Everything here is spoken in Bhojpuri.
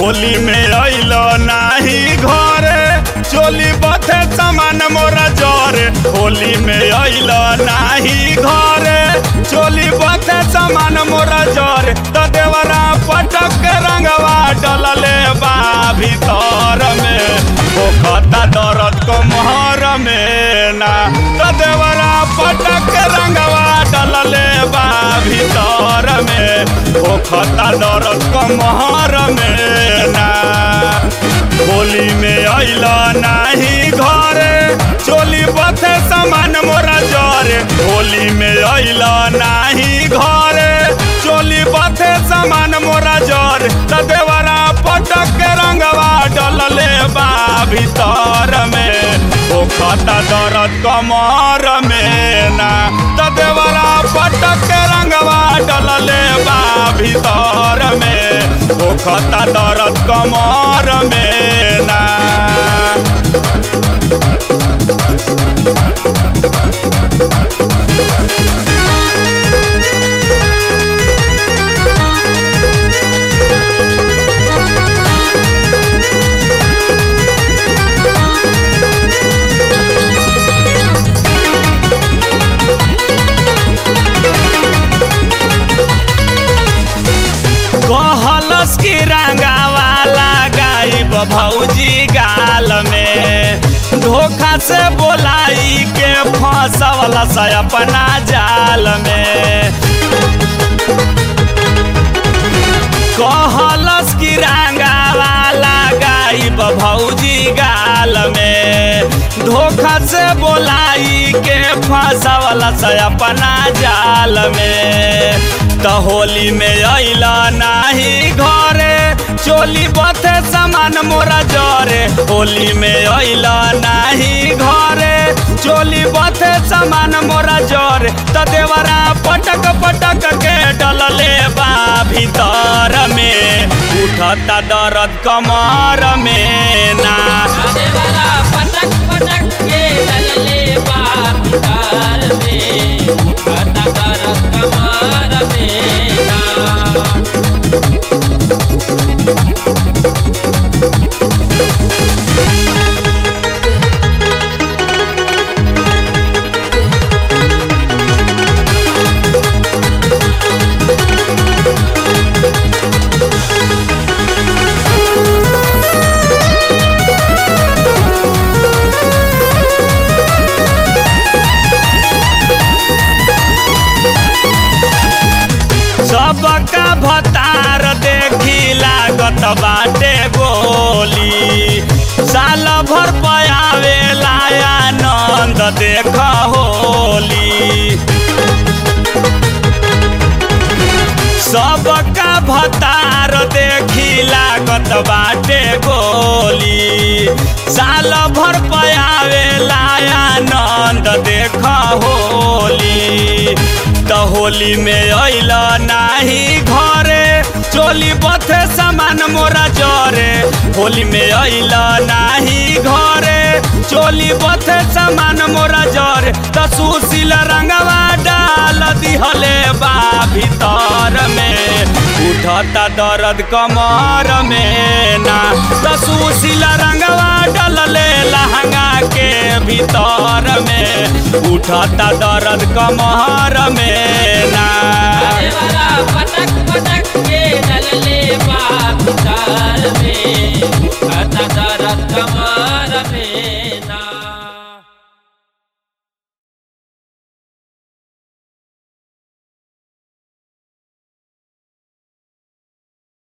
होली में अइल नाही घरे चोली बथे समान मोरा जरे होली में अइल नाही घरे चोली बथे समान मोरा जरे त देवरा पटक के रंगवा डलले बा भीतर में पोखता दर्द को मोहर में ना त देवरा पटक के रंगवा डलले बा भीतर में पोखता दर्द को मोहर में ना होली में अइल नाही घरे चोली बथे समान मोरा जरे होली में अइल नाही घरे चोली बथे समान मोरा जरे त देवरा पटक के रंगवा डलले बा भीतर में पोखता दर्द कमर में ना त देवरा पटक के रंगवा डलले बा भीतर में पोखता दर्द कमर में ना कहलस की रंगावाला गायब भौजी गाल में धोखा से बोलाई के फंसवल से अपना जाल में कहलस की रंगावाला गायब भौजी गाल में धोखा से बोलाई के फंसवल से अपना जाल में त होली में अइला नाही घरे चोली बथे समान मोरा जरे होली में अइला नाही घरे चोली बथे समान मोरा जरे त देवरा पटक पटक के डलले बा भीतर में उठता दर्द कमर में ना देवरा पटक पटक के डलले बाप कार में खाता कर कमार में ना सबका भतार देखी लागत बाटे गोली साल भर पयावे आनंद देख होली सबका भतार देखी लागत बाटे गोली साल भर पयावे आनंद देख होली त होली में अइल नाही घरे चोली बथे समान मोरा जरे होली में अइल नाही घरे चोली बथे समान मोरा जरे त सुशील रंगवा डाल दिहले बा भीतर में उठता दर्द कमर में ना त सुशील रंगवा डलले लहंगा के भीतर में उठता दर्द कमर में ना देवरा पटक पटक के डलले बाप कार में खाता कर कमार में